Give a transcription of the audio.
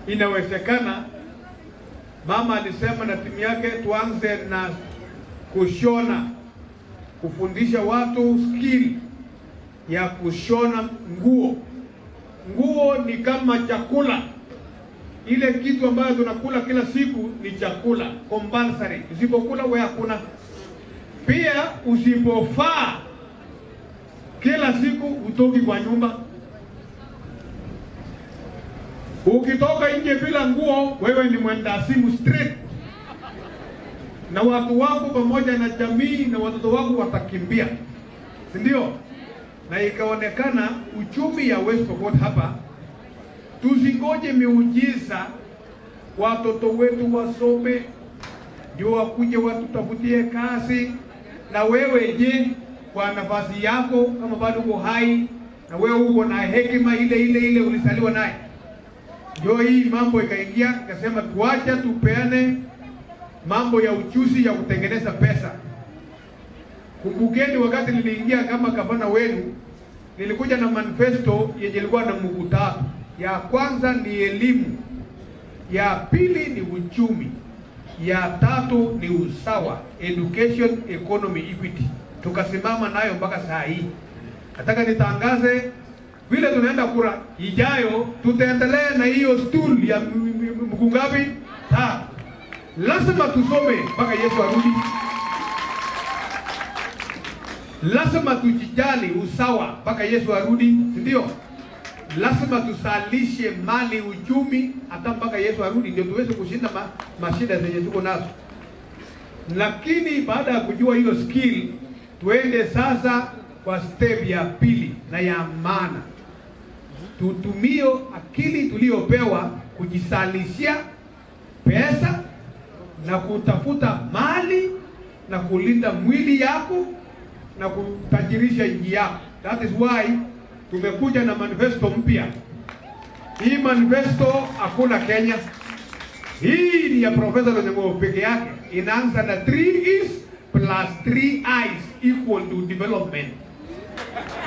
inawezekana. Mama alisema na timu yake tuanze na kushona, kufundisha watu skill ya kushona nguo. Nguo ni kama chakula, ile kitu ambayo tunakula kila siku ni chakula compulsory. Usipokula wewe hakuna. Pia usipofaa kila siku utoki kwa nyumba. Ukitoka nje bila nguo, wewe ni mwenda simu straight, na watu wako pamoja na jamii na watoto wako watakimbia, si ndio? Na ikaonekana uchumi ya West Pokot hapa, tusingoje miujiza, watoto wetu wasome ndio wakuje watutafutie kazi. Na wewe je, kwa nafasi yako, kama bado uko hai na wewe uko na hekima ile ile ile ulizaliwa naye, ndio hii mambo ikaingia, ikasema tuacha tupeane mambo ya uchuzi ya kutengeneza pesa. Kumbukeni wakati niliingia kama gavana wenu, nilikuja na manifesto yenye ilikuwa na mguu tatu. Ya kwanza ni elimu, ya pili ni uchumi, ya tatu ni usawa, education, economy, equity. Tukasimama nayo mpaka saa hii. Nataka nitangaze vile tunaenda kura ijayo, tutaendelea na hiyo stool ya mguu ngapi? Tatu. Lazima tusome mpaka Yesu arudi. Lazima tujijali usawa mpaka Yesu arudi, si ndio? Lazima tusalishe mali, uchumi hata mpaka Yesu arudi, ndio tuweze kushinda ma, mashida zenye tuko nazo. Lakini baada ya kujua hiyo skill, tuende sasa kwa step ya pili na ya maana, tutumie akili tuliyopewa kujisalishia pesa na kutafuta mali na kulinda mwili yako na kutajirisha nchi yako. That is why tumekuja na manifesto mpya. Hii manifesto hakuna Kenya, hii ni ya Profesa Lonyango peke yake. Inaanza na 3 E's plus 3 I's equal to development.